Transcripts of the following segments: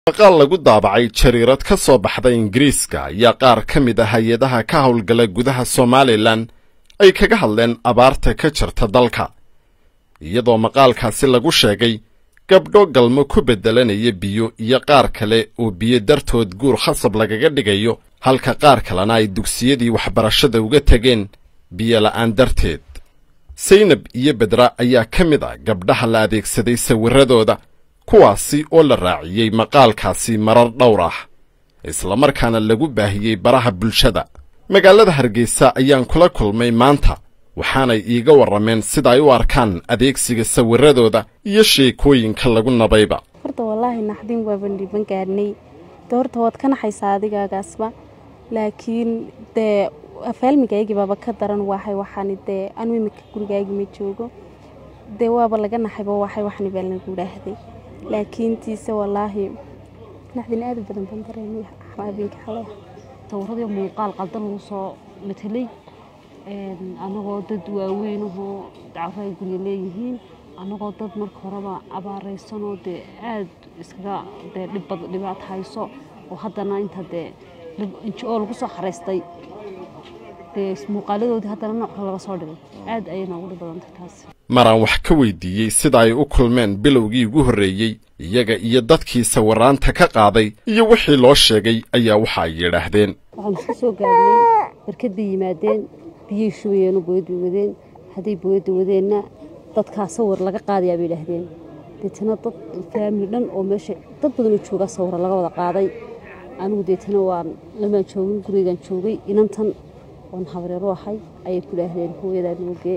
maqaal lagu daabacay jariirad ka soo baxda ingiriiska ayaa qaar ka mid a hay-adaha ka howlgala gudaha somalilan ay kaga hadleen abaarta ka jirta dalka iyadoo maqaalkaasi lagu sheegay gabdho galmo ku beddelanaya biyo iyo qaar kale oo biyo dartood guur khasab lagaga dhigayo halka qaar kalena ay dugsiyadii waxbarashada uga tegeen biyo la'aan darteed saynab iyo bedra ayaa ka mid a gabdhaha la adeegsaday sawirradooda kuwaasi oo la raaciyey maqaalkaasi marar dhowr ah islamarkaana lagu baahiyey baraha bulshada magaalada hargeysa ayaan kula kulmay maanta waxaanay iiga warrameen sida ay u arkaan adeegsiga sawirradooda iyo sheekooyinka lagu nabayba horta wallaahi naxdin waaban dhiban gaadhnay de horta waad ka naxaysaa adigaagaasba laakiin dee afaalmigaygii baaba ka daran waxay waxaani dee anu imika gurigaygii ma joogo dee waaba laga naxayba waxay waxani baa lagu dhaahday laakiin tiise wallaahi naxdin aada u badan baan dareemay habeenkii xalay sawiradii muuqaal qaldan lagu soo matelay anagoo dad waaweynahoo dacwo ay gurya leeyihiin anagoo dad marka horeba abaaraysanoo dee aada iskaga dee dhibaato hayso oo haddana inta dee oo lagu soo xaraystay dee muuqaaladoodii haddana nooc kale laga soo dhigay aad ayay noogu dhib badantay taas maraan wax ka weydiiyey sida ay u kulmeen bilowgii ugu horreeyey iyaga iyo dadkii sawiraanta ka qaaday iyo wixii loo sheegay ayaa waxa ay yidhaahdeen waxaan iska soo gaarnay barkad bay yimaadeen biyay shubayeen oo booyad bay wadeen hadday booyadda wadeenna dadkaa sawir laga qaadayaa bay idhaahdeen deetana dad faamili dhan oo meesha dad badanoo joogaa sawira laga wada qaaday anigu deetana waan lamaan joogin gurigaan joogay inantan oon habreeru ahay ayay ku idhaahdeen hooyadaa noogee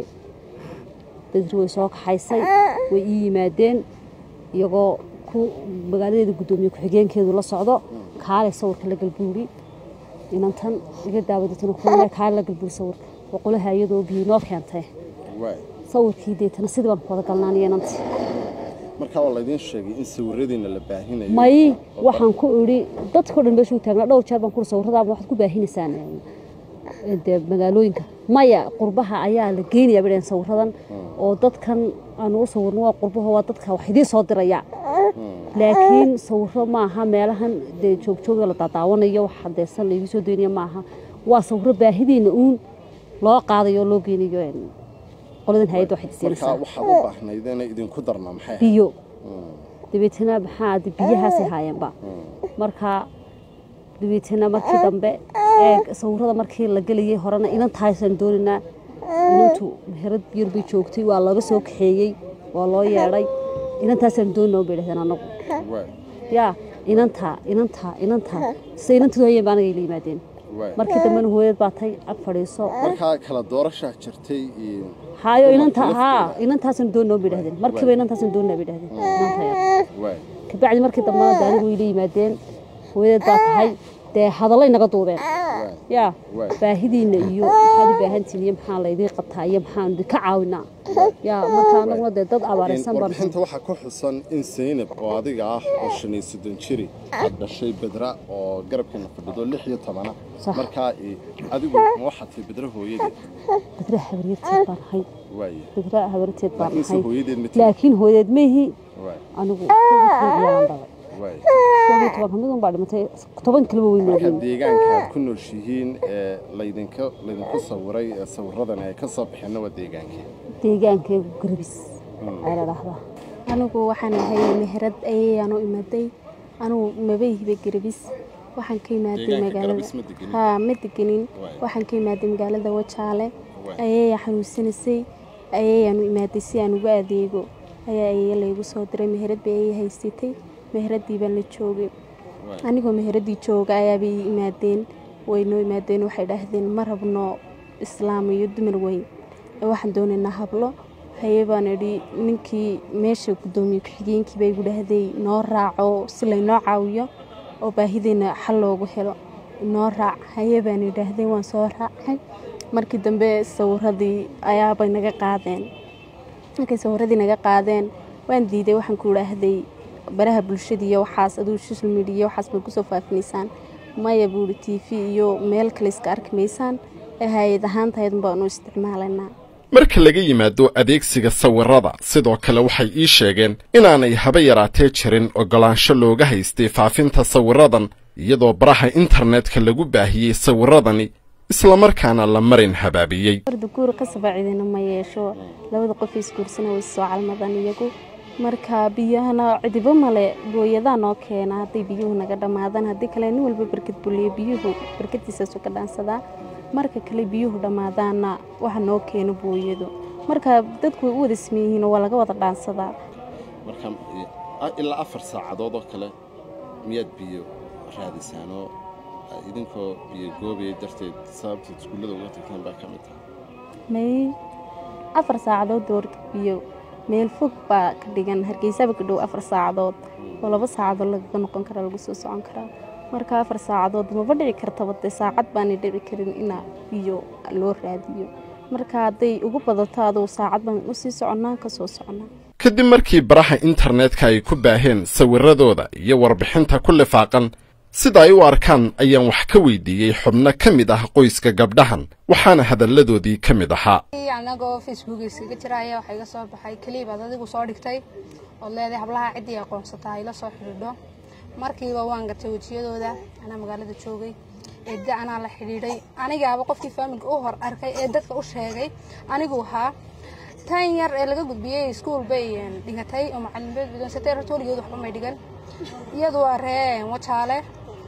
bedri way soo kaxaysay way ii yimaadeen iyagoo ku magaaladeeda guddoomiye ku-xigeenkeedu la socdo kaalay sawirka la galbuuri inantan iga daawadatana kulle kaale la galbuuri sawirka boqolaha iyadoo biyo noo keentay sawirkii deetana sidii baan ku wada galnaaniyo inantii markaa waa laydiin sheegay in sawiradiina la baahinayo may waxaan ku idhi dadkao dhan meeshuu taagnaa dhowr jeer baan ku sawiradaaba waxaad ku baahinaysaan dee magaalooyinka maya qurbaha ayaa la geenaya bay dhaheen sawiradan oo dadkan aanu u sawirno waa qurbaho waa dadka wax idiin soo diraya laakiin sawiro maaha meelahan dee joogjooga la daadaawanayo wax hadeesan laigii soo daynaya maaha waa sawiro baahidiina uun loo qaadayo oo loo geynayo qoladan hay-adda waxay markaa waxaad u baahnaydeen idinku darna maxay biyo dabeetana maxaa biyahaasay haayeenba markaa dabeetana markii dambe ee sawirada markii la gelayay horena inantahaysaan doonaynaa inantu meherad yar bay joogtay waa looga soo kaxeeyey waa loo yeedhay inantaasaan doonina bay dhahdeen anagu yaa inantaa inantaa inantaa sida inantu hayeen baa anaga ila yimaadeen markii dambena hooyad baa tay ag fadhiiso markaa kala doorashaa jirtay hayo inanta haa inantaasaan doonina bay dhahdeen markiiba inantaasaan doonina bay dhahdeen inanta yar kabacdi markii dambena de anigu ila yimaadeen hooyad baa tahay dee hadallay naga duubeen yaa baahidiina iyo maxaad u baahantiin iyo maxaa laydiin qabtaa iyo maxaan idinka caawinaa yaa marka anaguna dee dad abaaraysan baan warbixinta waxaa ku xusan in saynab oo adiga ah oo shan iyo soddon jiri aad dhashay bedra oo garabkeena fadhido lix iyo tobana markaa adigu ma waxaad tahay bedra hooyadeed bedra habaryarteed baan ahay waaye bedra habaryarteed baan laakiinse ahay hooyadeed ma laakiin hooyadeed meehi waay anigu iyaan dhalay waay koob iyo toban kamid un baa dhimatay toban kaleba way marka noogeen deegaanka aad ku nooshihiin ee laydinka laydinku sawiray ee sawiradan ay ka soo baxeenna waa deegaankii deegaankaygu garabis ayaa la dhahdaa anigu waxaan ahay meherad ayayaan u imaday anugu mabayhiba garabis waxaan ka imaaday Deegaanka magaalada Garabis ma degenin? haa ma degenin Waay. waxaan ka imaaday magaalada wajaale Waay. ayayaa xanuunsanaysay ayayaan u imaaday si aan ugu adeego ayaa ayaya laygu soo diray meherad bay ayay haysatay meheradii baan la joogay Waay. anigoo meheradii jooga ayaabay ii imaadeen way noo imaadeen waxay dhahdeen ma rabno islaam iyo dumar weyn ee waxaan doonaynaa hablo haye baan idhi ninkii meesha guddoomiye ku-xigeenkii baa igu dhahday noo raaco si laynoo caawiyo oo baahideena xal loogu helo noo raac haye baan idhaahdeen waan soo raacay markii dambe sawiradii ayaabay naga qaadeen markay sawiradii naga qaadeen waan diiday waxaan ku idhaahday baraha bulshada iyo waxaas aduu social media iyo waxaas baad kusoo faafinaysaan maya buuri t v iyo meel kale iska arki maysaan ee hay-ad ahaantahaydun baanu isticmaalaynaa marka laga yimaado adeegsiga sawirrada sidoo kale waxay ii sheegeen inaanay haba yaraatee jirin oggolaansho looga haystay faafinta sawirradan iyadoo baraha internetka lagu baahiyey sawirradani islamarkaana la marin habaabiyey warda guur qasaba cidina ma yeesho labada qof isguursana way soo calmadaan iyagu marka biyahana cidibo male booyadaa noo keena hadday biyuhu naga dhammaadaan haddii kale nin walba barkad buliyo biyuhu barkadiisaasu ka dhaansadaa marka kale biyuhu dhammaadaanna waxa noo keeno booyadu marka dadku way u wada sameeyihiin waa laga wada dhaansadaa marka ilaa afar saacadood oo kale miyaad biyo raadisaanoo idinkoo biyo goobaya darteed sababteed iskuullada uga tagteen baa ka mid tahay may afar saacadood doorka biyo meel fog baa ka dhigan hargeysaba ka dhow afar saacadood oo laba saacadood lagaga noqon karaa lagu soo socon karaa marka afar saacadood maba dhici kartaba dee saacad baanay dhici karin ina biyo loo raadiyo marka hadday ugu badato aduu saacad baan usii soconnaa ka soo soconnaa kadib markii baraha internetka ay ku baaheen sawirradooda iyo warbixinta ku lifaaqan sida ay u arkaan ayaan wax ka weydiiyey xubno ka mid ah qoyska gabdhahan waxaana hadalladoodii ka mid ahaa anagoo facebook iskaga jira ayaa waxaa iga soo baxay keliibaad adigu soo dhigtay ood leedahay hablaha ciddii aqoonsataa ila soo xidhiidho markiiba waan gartay wejiyadooda anaa magaalada joogay eedda anaa la xidhiidhay anigaaba qofkii faamilka u hor arkay ee dadka u sheegay anigu ahaa tan yar ee laga gudbiyey iskuul bay dhigatay oo macalimiinad gudonsatay ratooligeedu waxba may dhigan iyadu waa ree wajaale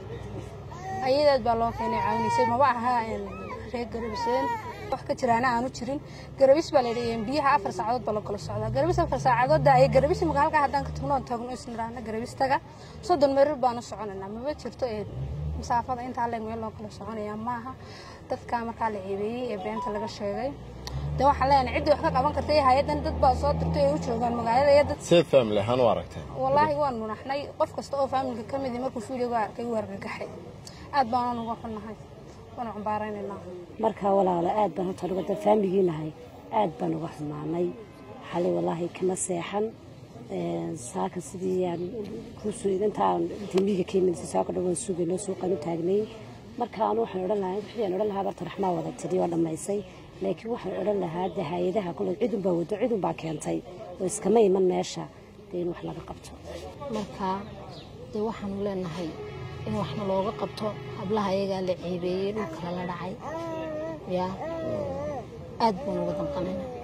ayadeed baa loo keenay caawinaysay maba aha reer garabiseen wax ka jiraana aanu jirin garabis baa layidhi biyaha afar saacadood baa la kala socdaa garabis afar saacadood ay garabis imika halkaa haddaan ka tagno tagno isniraana garabistaga soddon merir baanu soconaynaa maba jirto ee masaafada intaa leeg meel loo kala soconaya maaha dadka markaa la ceebeeyey ee beenta laga sheegay de waxaan leenahay ciddii wax ka qaban kartay hay-addan dad baa soo dirtay ay u joogaan magaalada iyo dad seed family ahaan u aragtay wallaahi waan munaxnay qof kasta oo faamilka ka mid markuu fiidioga arkay wuu argagaxay aad baan uga xunnahay waanu cambaaraynaynaa markaa walaalo aad baan horta uga faamigii nahay aad baan uga xumaanay xalay wallaahi kama seexan saaka sidii aan kusoo intaan timiga ka yimid saaka dhawaan sugay noo suuqan u taagnay marka anu waxaan odhan lahaa wixii aan odhan lahaa barta raxmaa wada tiri oo dhammaysay laakiin waxaan odhan lahaa de hay-adaha kule cidun baa wado cidun baa keentay oo iskama iman meesha dee in wax laga qabto marka dee waxaanu leenahay in waxna looga qabto hablaha ayagaa la ceebeeyey dhulkala la dhacay yaa aad baan uga danqanayna